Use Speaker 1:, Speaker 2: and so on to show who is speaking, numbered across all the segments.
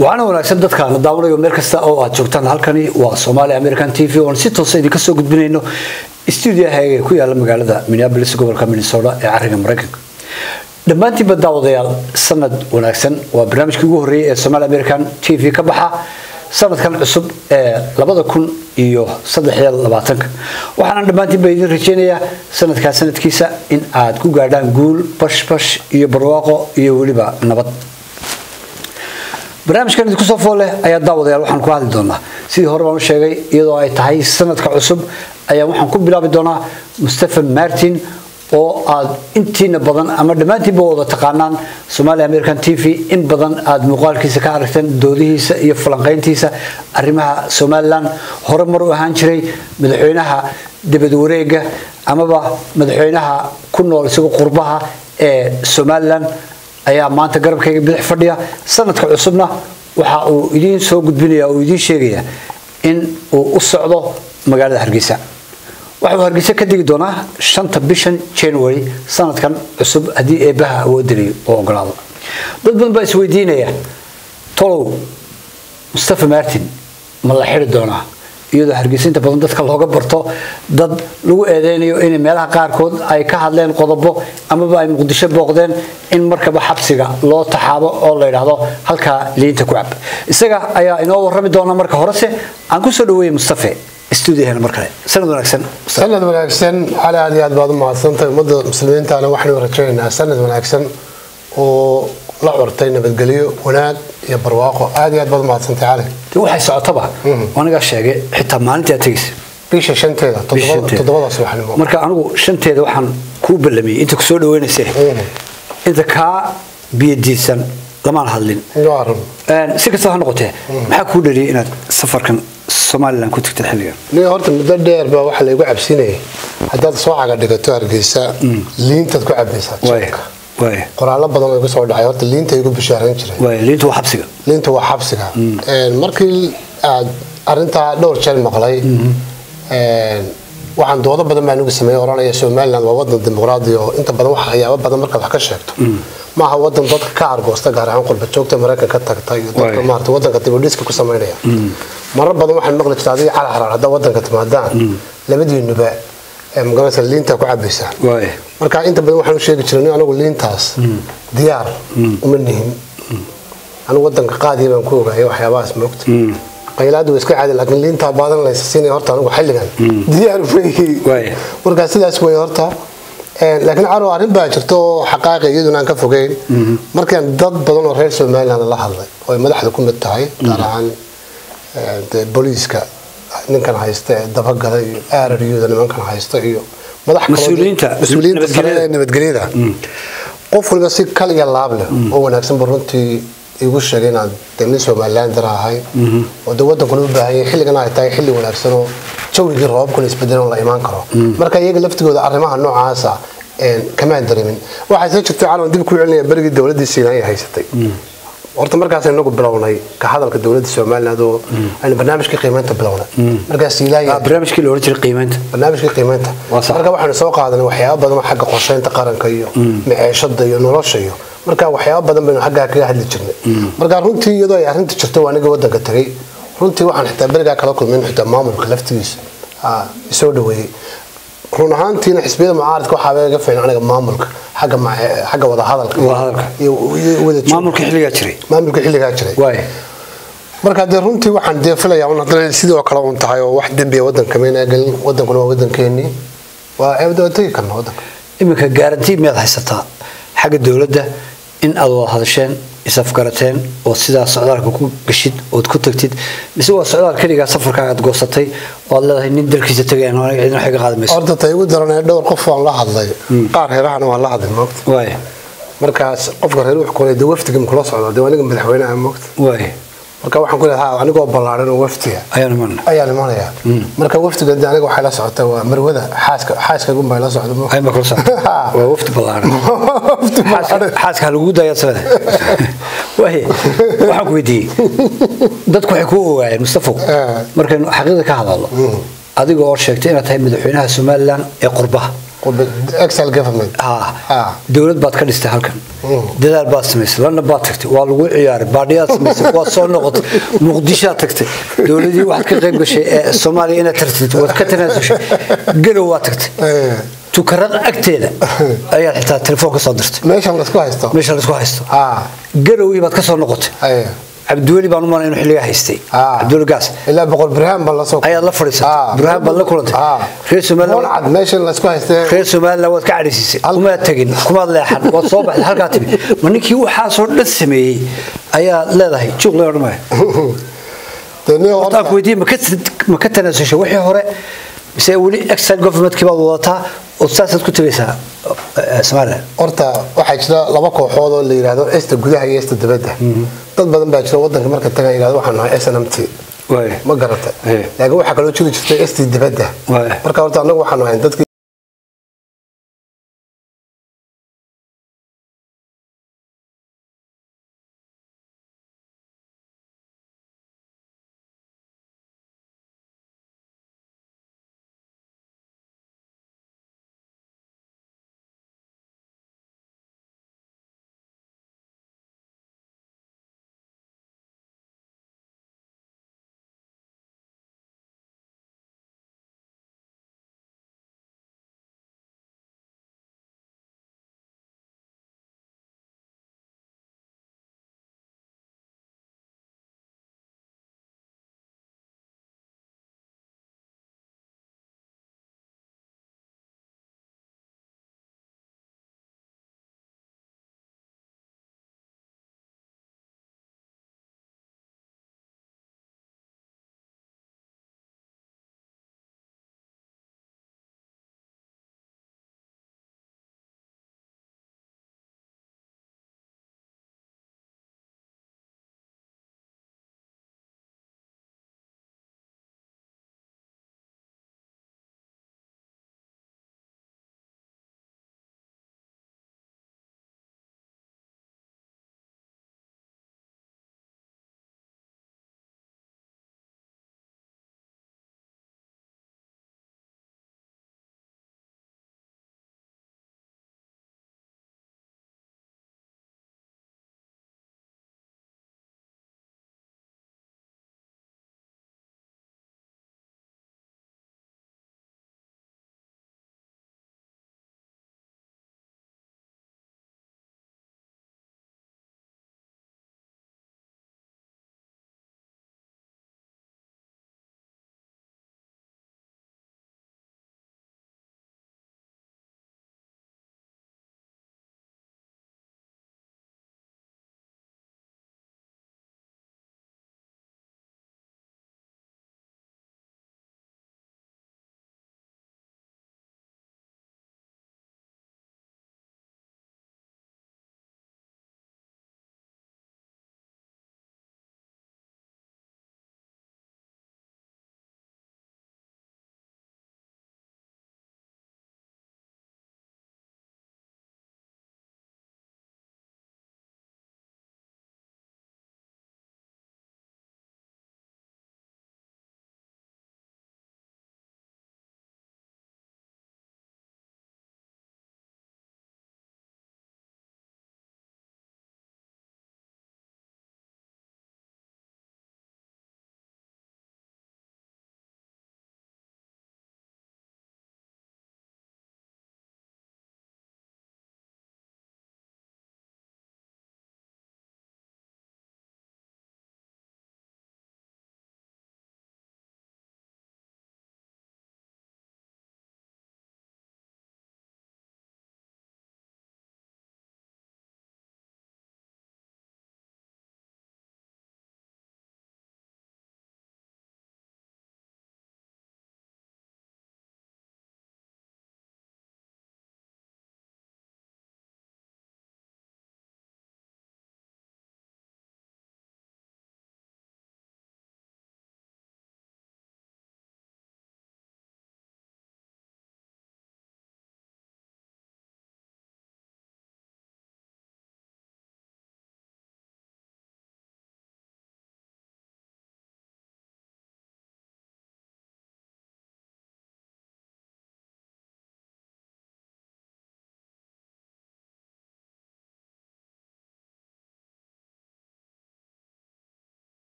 Speaker 1: waxaana wanaagsan dadkaana daawanayo meel kasta oo aad joogtaan halkani waa somaali american t v oon si toosa idinka soo gudbinayno stuudiyahaga ee ku yaala magaalada minneabolis gobolka minnesota ee cariga maraykanka dhammaantiinba daawadayaal sanad wanaagsan waa barnaamijkii ugu horreeyay ee somaali american t v ka baxa sanadkan cusub ee labada kun iyo saddexiyo labaatanka waxaana dhammaantiinba idin rajeynayaa sanadkaa sanadkiisa in aad ku gaadhaan guul bashbash iyo barwaaqo iyo weliba nabad barnaamijkan idinku soo fool leh ayaa daawadayaal waxaan ku hadli doonaa sidii hore baan u sheegay iyadoo ay tahay sanadka cusub ayaa waxaan ku bilaabi doonaa mustafa martin oo aad intiina badan ama dhammaantiinba wada taqaanaan somaali american t v in badan aad muuqaalkiisa ka aragteen doodihiisa iyo falanqayntiisa arrimaha somalilan hore mar u ahaan jiray madaxweynaha dibad wareega amaba madaxweynaha ku nool isagoo qurbaha ee somalilan ayaa maanta garabkayga bidix fadhiya sanadka cusubna waxa uu idiin soo gudbinaya oo idiin sheegaya in uu u socdo magaalada hargeysa waxa uu hargeysa ka degi doonaa shanta bishan january sanadkan cusub haddii eebbaha awoodinayo oo ogolaado dad badan baa isweydiinaya tolow mustafa martin ma la xidi doonaa iyadoo hargeysa inta badan dadka looga barto dad lagu eedeynayo inay meelaha qaarkood ay ka hadleen qodobo amaba ay muqdisho booqdeen in markaba xabsiga loo taxaabo oo la yidhaahdo halkaa liinta ku cab isaga ayaa inoo warrami doona marka horese aan kusoo dhaweeyey mustafe stuudiyaheena mar kale sanad wanaagsan
Speaker 2: sanad wanaagsan cali aad iyo aad baad u mahadsantahay ummadda muslimiintaana waxaynu rajaynaynaa sanad wanaagsan oo la curtay nabadgelyo wanaag iyo barwaaqo aad iyo aad baad u mahadsantahay cali
Speaker 1: de waxay socotaba anigaa sheegay xitaa maalintii aad tegaysa
Speaker 2: bisha shanteeda toddobada subaxnimo
Speaker 1: marka anigu shanteeda waxaan kuu ballamiyey inta kusoo dhaweynayse inta kaa biyadiisan lamaan hadlin si kastaba ha noqotee maxaa kuu dhaliyay inaad safarkan somalilan ku tagtay xilligan
Speaker 2: ni horta muddo dheer baa waxaa laygu cabsinayay haddaad soo caga dhigato hargeysa liintaad ku cabaysaa qoraallo badan oo igu soo dhacay horta liinta igu bishaaran jiray
Speaker 1: liinta waa xabsiga
Speaker 2: liinta waa xabsiga markii aad arintaa dhowr jeer maqlay waxaan doodo badan baa anigu sameeyey oranaya somaliland waa wadan dimuqraadi oo inta badan wax waxyaabo badan markaad wax ka sheegto maaha wadan dadka ka argoosta gaar ahaan qurba joogta maraykanka ka tagta iyo dadka maarata wadanka dibudhiska ku samaynaya marar badan waxaan maqli jirta adiga cali xaraar haddaa wadanka timaadaan labadiinuba magaranaysa liintaa ku cabaysaan marka inta badan waxaan u sheegi jiray anigu liintaas diyaar uma nihin anigu wadanka qaadiya baan ku ogaaya waxyaabahaas moogta qaylaadu waa iska caadi laakiin liintaa baadan laysa siinaya horta anigu xilligan diyaar weyi markaa sidaas wey horta laakiin caro arrin baa jirta oo xaqaaqa iyaduna aan ka fogeyn markaan dad badan oo reer somaliland la hadlay oo ay madaxda ku mid tahay gaar ahaan booliiska ninkan haysta ee dabagala iyo aararyuda nimankan haysta iyo
Speaker 1: mas-uuliyiinta
Speaker 2: nabadgelyada qof waliba si kal iyo laab leh oo wanaagsanba runtii igu sheegay inaan de nin somalilander ahay oo de wadankuna u baahan yahay xilligan ay tahay xilli wanaagsan oo jawigii roobabkuna isbedelan la imaan karo marka iyaga laftigooda arrimaha noocaasa kamaan dareemin waxaa soo jirtay calan dib ku celinaya berigii dowladdii siinaaya haysatay horta markaas inagu bilownay ka hadalka dowladda somaliland oo aynu barnaamijkii qiimeynta bilownay markaas
Speaker 1: barnaamijkii la oran jiray qiimeynta
Speaker 2: barnaamijkii qiimeynta marka waxaanu soo qaadanay waxyaabo badan oo xagga qorsheynta qaranka iyo maceeshada iyo nolosha iyo marka waxyaabo badan baynu xaggaa kaga hadli jirnay marka runtii iyadoo ay arrinta jirto waa aniga wadanka tagay runtii waxaan xitaa berigaa kala kulmayn xitaa maamulka laftigiisa isoo dhaweeyey run ahaantiina xisbiyada mucaaradka waxaa iga fiican aniga maamulka xagga xagga wadahadalka
Speaker 1: maamulka xilligaa jiray
Speaker 2: maamulka xilligaa jiray marka dee runtii waxaan dee filayaa un haddana sidoo kale un tahay oo wax dembiya wadanka mayna gelin wadankuna waa wadankeenii waa eebda tegi karna wadanka
Speaker 1: iminka gaarantii miyaad haysataa xagga dowladda in aad wada hadasheen isafgarateen oo sidaa socdaalka ku gashid ood ku tagtid mise waa socdaal keligaa safarkaa aad goosatay oo aad leedahay nin dalkiisa tagayaan oo aniga cidina waxay ka qaadi mayso
Speaker 2: horta ta igu daranee dhowr qof waan la hadlay qaar reerahana waan la hadlay moogta
Speaker 1: waay
Speaker 2: markaas qofka reer wuxuu kulay dee wafdiga makula socda dee aniga madaxweynaha moogta
Speaker 1: waay
Speaker 2: marka waxaan ku leedahay anigoo ballaaran oo wafdiga
Speaker 1: ayaan imanna
Speaker 2: ayaan imanaya marka wafdiga dee aniga waxay la socotaa waa marwada xaaska xaaskagun bay la socda
Speaker 1: ay ma kula socota waa wafdi ballaaran xaaska ha lagu daayaa sabada waay waxaan ku weydiiyey dadku waxay ku ogaayeen mustafow markaynu xaqiiqda ka hadalno adiga oo sheegtay inaad tahay madaxweynaha somaliland ee qurbaha
Speaker 2: excel government
Speaker 1: ها
Speaker 2: ها
Speaker 1: dowlad baad ka dhistay halkan
Speaker 2: Mm.
Speaker 1: dadaal baad samaysay lana baad tagtay waa lagu ciyaaray baadhiyaad samaysay waad soo noqotay muqdishoad tagtay dowladii waxaad ka qayb gashay ee soomaaliya inaad tartid waad ka tanaasushay garow waad tagtay
Speaker 2: Eh,
Speaker 1: tukarada agteeda ayaad xitaa telefoon ka soo dirtay
Speaker 2: meeshan la isku haysto
Speaker 1: meesha laisku haysto
Speaker 2: ha
Speaker 1: garowii baad ka soo noqotay
Speaker 2: ay
Speaker 1: cabdiweli baan u malay inuu xilligaa haystay
Speaker 2: Ah.
Speaker 1: cabdiweli gaas
Speaker 2: ilaa boqol birhaan baan la soo
Speaker 1: ayaad la fadhiisatay burhaan baad la kulantay reer somaliland
Speaker 2: cad meeshan la isku haystee
Speaker 1: reer somaliland waad ka cadhaysiisay kumaad tegin kumaad leexan waad soo baxday halkaa timi ma ninkii waxaasoo dhan sameeyey ayaad leedahay juuq lee odhan maayo
Speaker 2: dee nin
Speaker 1: horta aan ku weydiiyey ma ka- ma ka tanaasushay wixii hore mise weli exile governmentkii baad wadataa oo saasaad ku tegaysaa eh, somaliland
Speaker 2: horta waxaa jira laba kooxood oo la yidhaahdo esta gudaha iyo esta dibadda dad badan baa jira wadanka marka tagan yidhahdo waxaan nahay s n m t
Speaker 1: waay
Speaker 2: ma garata
Speaker 1: Eh.
Speaker 2: laakiin waxaa kaloo jiri jirtay st dibadda
Speaker 1: Waay.
Speaker 2: marka horta annagu waxaan nahay dadkii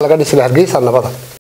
Speaker 2: laga dhisi lahaa hargeysa nabada